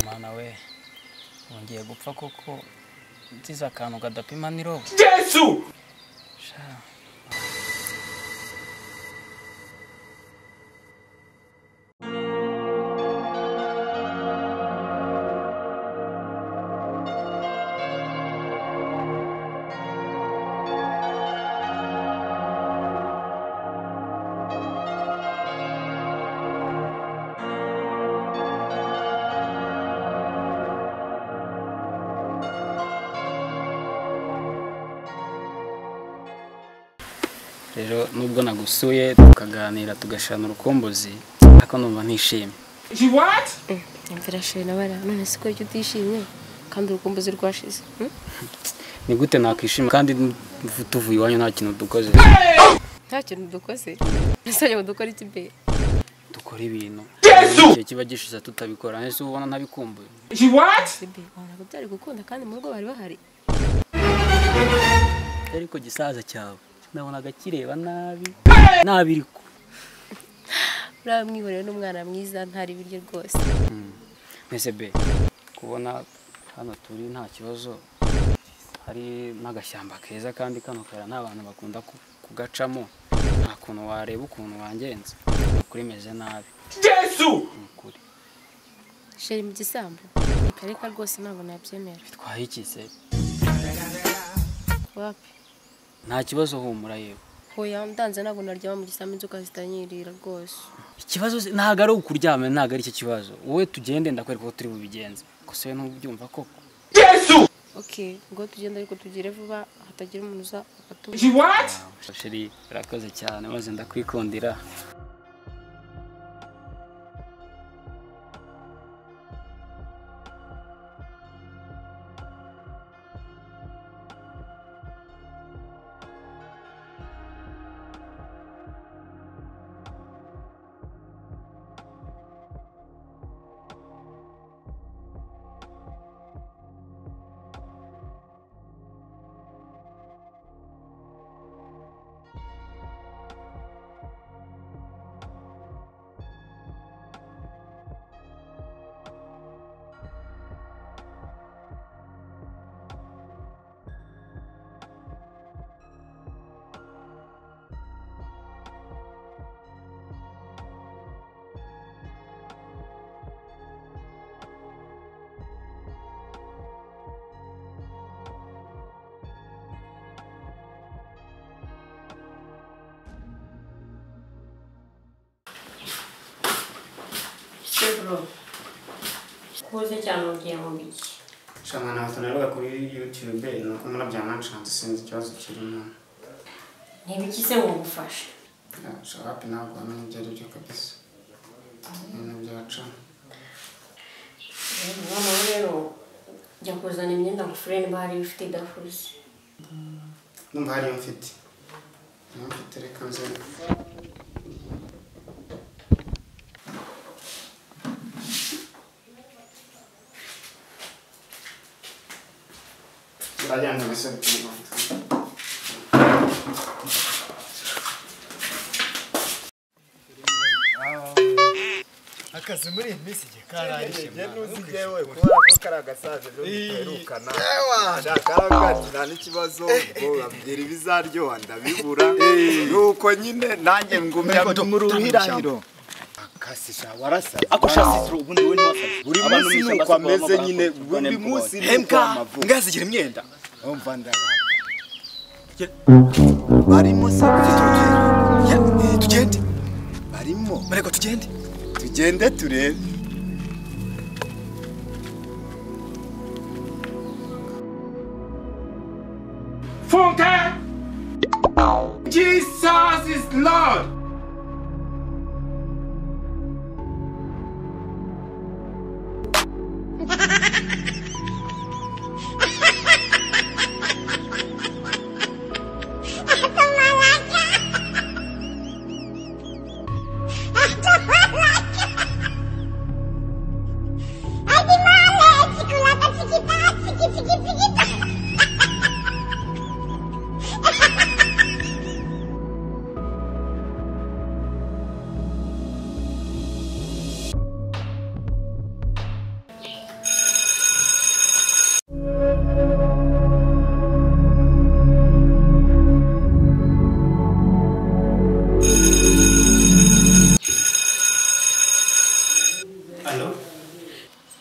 mana we wongeye gupfa kuko nsize akantu kadapima niro Yesu! rero nubwo nagusuye tukaganira tugashirana urukumbuzi ariko numva ntishimye She what? imvura shiri nabara none si ko jya utishimye kandi urukumbuzi rwashize hmm? ni gute nakwishima kandi tuvuye iwanyu nta kintu dukoze nta kintu dukoze nasabye ngo dukore iki be dukora ibintu Yesu! igihe kiba gishize tutabikora ese uba ubona ntabikumbuye She what? be ntabwo byari gukunda kandi mu rugo bari bahari ariko gisaza cyawe nabonaga kireba nabi nabi ariko uriya mwihorera n'umwana mwiza ntari ibiryo rwose mwese be kubona hano turi nta kibazo hari n'agashyamba keza kandi kano kayira nta bantu bakunda ku- kugacamo nta kuntu wareba ukuntu wangenza ni ukuri meze nabi Yesu! ni ukuri sheri mu gisambu kareka rwose ntabwo nabyemera twahikize wapi nta kibazo humura yewe hoya ndanze ntabwo naryama mu gisambu inzoka zitanyirira rwose ikibazo si- ntabwo ari ukuryama ntabwo ari icyo kibazo wowe tugende ndakwereka ko turi bubigenze gusa wowe ntubyumva koko Yesu! ok ngo tugenda ariko tugire vuba hatagira umuntu uza akatubura She what? sheri urakoze cyane maze ndakwikundira Sebro. Kuze cyane ugiye mu biki. Shana na tunaruga kuri YouTube nuko murabyana nshanze sinzi ikibazo kirimo. Ntibiki se wagufasha? Shawapi ntabwo wamenye ibyo ari byo kabisa. Ibintu byaca. Mama we rero jya kuzana imyenda ngufure niba hari ifite idafuze. Numva hariyo mfite. Niyo mfite reka nze. Turajyana mbese bitumva. akazi muri iyi minsi igihe karangije mwana yewe kubera ko kari agasaza byo biterukana shakaragatira n'ikibazo ubwo babwira ibizaryoha ndabibura nuko nyine nanjye ngumya mu ruhirahiro akazi sha warasaza ako shasitiro ubundi we ntiwasaze buri munsi nuko ameze nyine buri munsi nuko hembwa amavuko ngazigira imyenda umva ndabara barimo se Ya, eh, tugende barimo mureko tugende tugende turebe Funke! Jesus is Lord!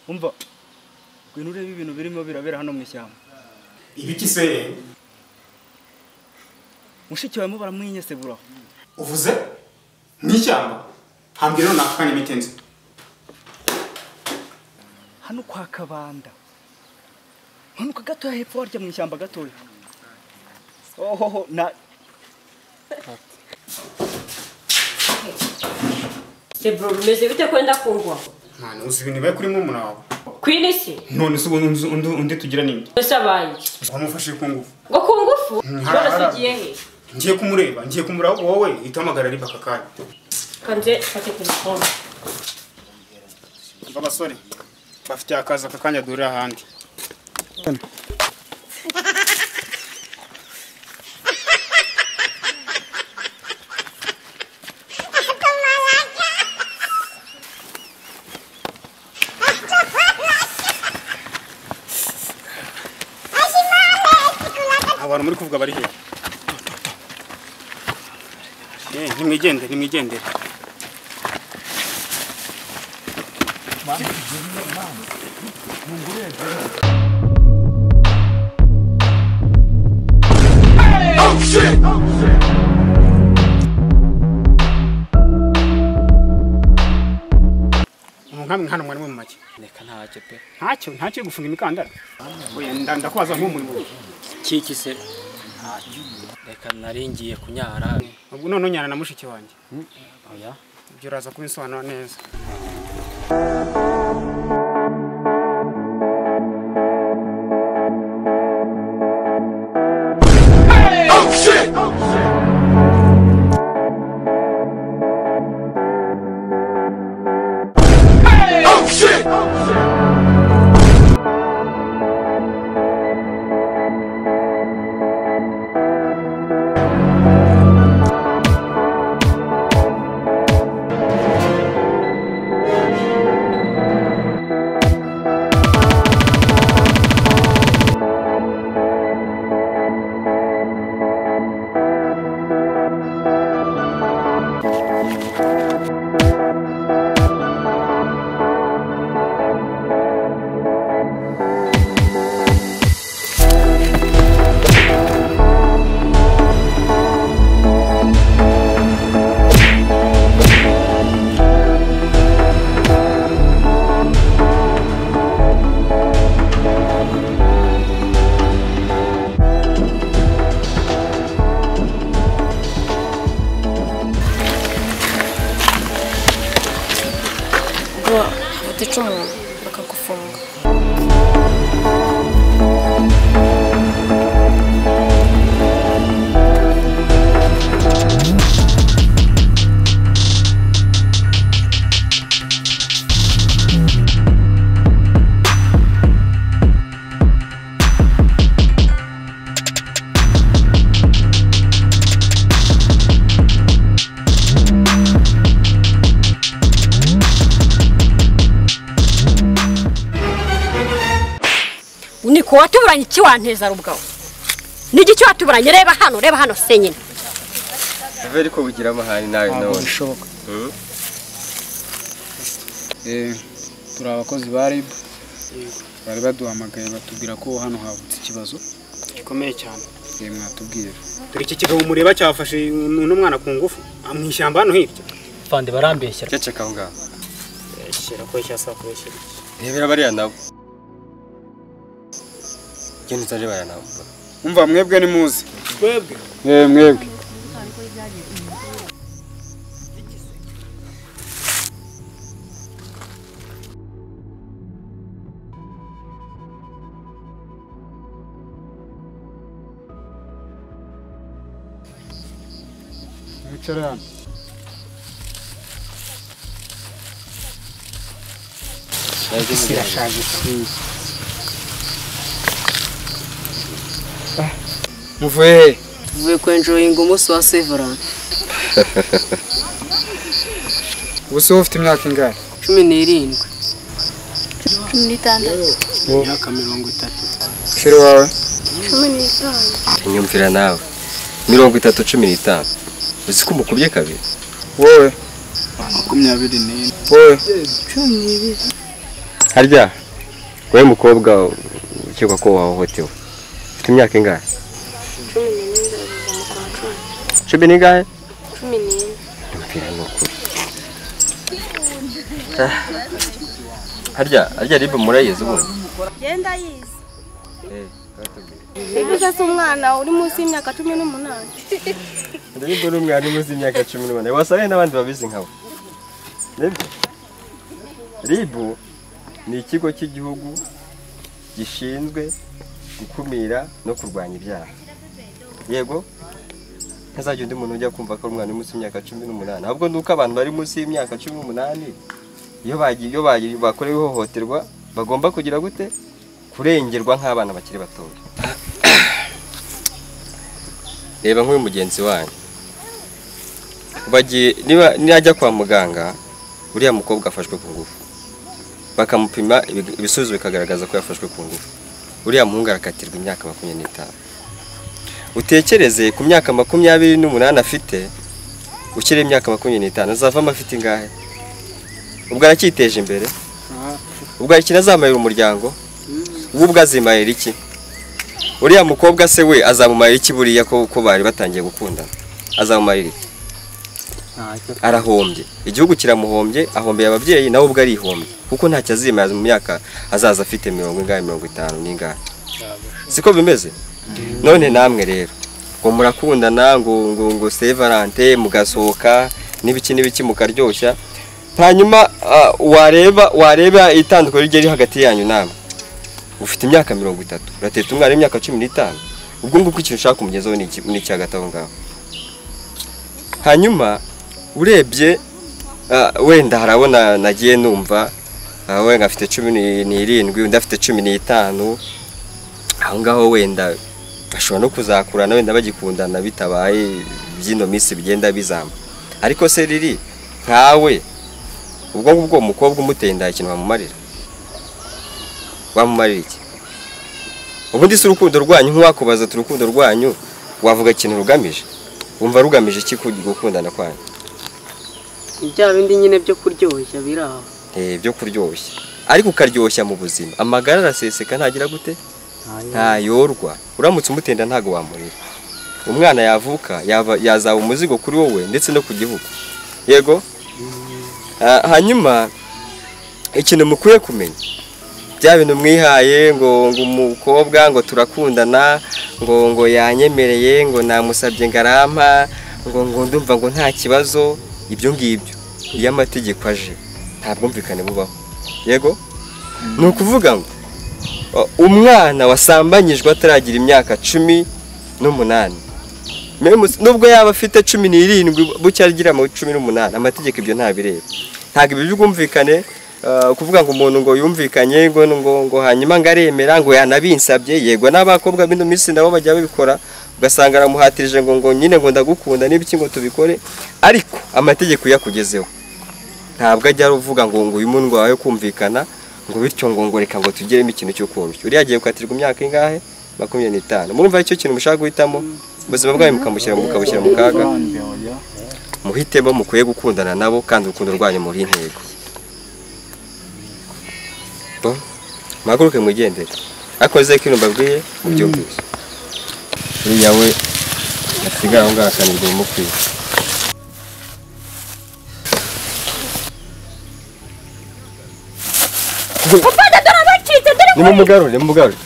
umva ngwino urebe ibintu birimo birabera hano mu ishyamba ibiki se mushiki wawe mo baramwinyesegura uvuze mu ishyamba hambwira none afite n'imiti nzi hano kwa kabanda mpanuka gatoya hepfo warya mu ishyamba gatoya ohoho na Se bro, bimeze bite kwenda kungwa? nta uzi ibintu biba kuri murumuna wawe Queen isi? none se ubu undi- undi undi tugira n'indi Ese abaye iki? wamufashe ku ngufu Ngo ku ngufu? hari- Barasugiye he? ngiye kumureba ngiye kumureba wowe itahamagara ari aka kanya Kanze fate telefone. mva abasore bafitiye akazi aka kanya duhurira ahandi abantu muri kuvuga bari hehe Eh, nimwigendere nimwigendere nkamwe hano mwari mu make reka ntacyo pe ntacyo ntacyo gufunga imikandara oya nda- ndakubaza nk'umurimo kiki se ntacyo reka nari ngiye kunyara ubwo none unyana na mushiki wanjye Hmm, oya ibyo uraza kubisobanura neza ubwo batica umuntu bakagufunga Niko watuburanye iki wanteza rubwawe? Nigiki watuburanye reba hano, reba hano senyine. Veri ko bugira amahari nawe ntabwo nawe. bishoboka Mm. Eh, turi abakozi ba RIB bari baduhamagaye batubwira ko hano havutse ikibazo gikomeye cyane eh, mwatubwira dore iki kigabo mureba cyafashe uno mwana ku ngufu ah, mu ishyamba hano hirya fande barambeshya Ceceka aho ngaho. shyira ko yasaba kubeshyira Rebera bariya nabo. Genda uzaje bariya nabo. umva mwebwe ni muzi twebwe Eh mwebwe. wicara hano isi irashaje cyane muvuye he uvuye kwenjoyinga umunsi wa severani ubu se wowe ufite imyaka ingahe cumi n'irindwi imyaka mirongo itatu sheri wawe Inyumvira nawe. Mirongo itatu cumi n'itanu. Uzi ko umukubye kabiri. wowe makumyabiri n'ine wowe Harya wowe mukobwa ukekwa ko wahohotewe ufite imyaka ingahe cumi n'imwe nzabiza mu kwa cumi cumi n'ingahe cumi n'imwe mpira ni ukuri harya harya ribu murayizi ubundi genda yize mbese si umwana uri munsi y'imyaka cumi n'umunani ribu ni umwarimu uzi imyaka cumi n'umunani wasangaye n'abandi babizi nkawe nibyo ribu ni ikigo cy'igihugu gishinzwe gukumira no kurwanya ibyaha yego ntazajya undi muntu ujya kumva ko ari umwana uri munsi y'imyaka cumi n'umunani ahubwo ni uko abantu bari munsi y'imyaka cumi n'umunani iyo bagiye iyo bagiye bakorewe ihohoterwa bagomba kugira gute kurengerwa nk'abana bakiri batoya reba nk'uyu mugenzi wanyu bagiye niba najya kwa muganga uriya mukobwa afashwe ku ngufu bakamupima ibi- ibisubizo bikagaragaza ko yafashwe ku ngufu uriya muhungu arakatirwa imyaka makumyabiri n'itanu utekereze ku myaka makumyabiri n'umunani afite ukiri imyaka makumyabiri n'itanu azavamo afite ingahe ubwo aracyiteje imbere ubwo hari ikintu azamarira umuryango we ubwo azimarira iki uriya mukobwa se we azamumarira iki buriya ko ko bari batangiye gukundana azamumarira iki ntacyo arahombye igihugu kiramuhombye ahombeye ababyeyi nawe ubwo arihombye kuko ntacyo azimara mu myaka azaza afite mirongo ingahe mirongo itanu n'ingahe siko bimeze none namwe rero ngo murakundana ngo ngo ngo sevarante mugasohoka n'ibiki n'ibiki mukaryoshya hanyuma ah, wareba wareba itandukanye rye riri hagati yanyu namwe ufite imyaka mirongo itatu urateta umwana w'imyaka cumi n'itanu ubwo nguko ikintu ushaka kumugezaho ni iki- ni iki hagati aho ngaho hanyuma urebye ah, wenda harabona nagiye numva ah, wenda afite cumi ni- n'irindwi undi afite cumi n'itanu aho ngaho wenda bashobora no kuzakurana wenda bagikundana bitabaye by'ino minsi bigenda bizamba ariko se riri nkawe ubwo ngubwo uwo mukobwa umuteye inda ikintu wamumarira wamumarira iki ubundi si urukundo rwanyu nk'uwakubaza ati urukundo rwanyu wavuga ikintu rugamije wumva rugamije iki ku- gukundana kwanyu bya bindi nyine byo kuryoshya biri aho Eh, byo kuryoshya ariko ukaryoshya mu buzima amagara araseseka ntagira gute ntayorwa uramutse umutenda ntago wamurira umwana yavuka yaba- yazaba umuzigo kuri wowe ndetse no ku gihugu yego Ah, hanyuma ikintu mukwiye kumenya bya bintu mwihaye ngo ngo umukobwa ngo turakundana ngo ngo yanyemereye ngo namusabye ngarampa ngo ngo ndumva ngo nta kibazo ibyo ngibyo iyo amategeko aje nta bwumvikane bubaho yego ni ukuvuga ngo uh, umwana wasambanyijwe ataragira imyaka cumi n'umunani Memu- nubwo yaba afite cumi n'irindwi bucya agira mu cumi n'umunani amategeko ibyo ntabireba ntabwo ibi by'ubwumvikane uh, kuvuga ngo umuntu ngo yumvikanye ngo ngo ngo hanyuma ngo aremera ngo yanabinsabye yego n'abakobwa b'ino minsi nabo bajya babikora ugasanga aramuhatirije ngo ngo nyine ngo ndagukunda n'ibiki ngo tubikore ariko amategeko iyo akugezeho ntabwo ajya avuga ngo ngo uyu muntu wawe kumvikana ngo bityo ngo ngo reka ngo tugiremo ikintu cyo koroshya uriya agiye gukatirwa imyaka ingahe makumyabiri n'itanu murumva icyo kintu mushaka guhitamo ubuzima bwawe mukamushyira mukabushyira mu kaga muhitemo mukwiye gukundana nabo kandi urukundo rwanyu muri intego Bo, muhaguruke mwigendere ariko wizeye ko ibintu mbabwiye mubyumvise uriya we asigara aho ngaho akanirwa ibimukwiye ufata dore abacitse dore nimumugarure nimugarure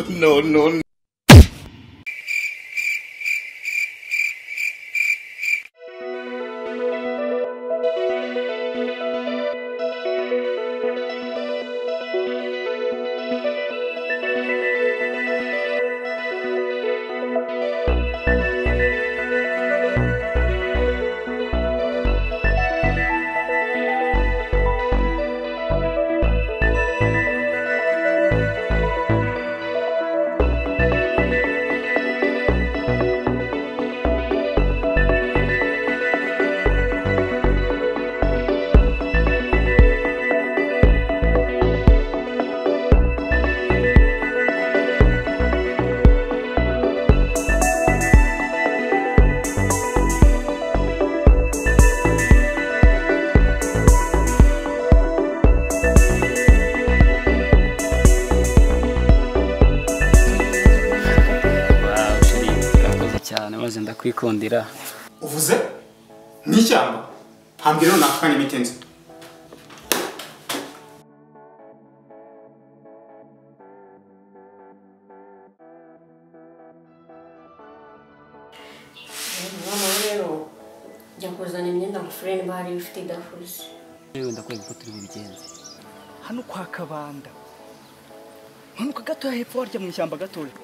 no, no, no. Wow, turi urakoze cyane maze ndakwikundira uvuze n'ishyamba hambwira runaka kandi bitenze mama rero jya kuzana imyenda ngufureni bahari ifite idafuze wenda kubera ko turi bubigenze hano kwa kabanda mpanuka gatoya hepfo warya mu ishyamba gatoya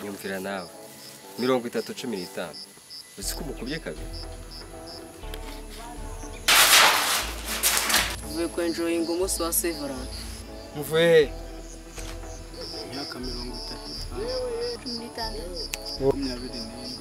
nyumvira nawe mirongo itatu cumi n'itanu uzi ko umukubye kabiri uvuye ku enjoyinga umunsi wa severance muvuye he imyaka mirongo itatu cumi n'itandatu makumyabiri n'ine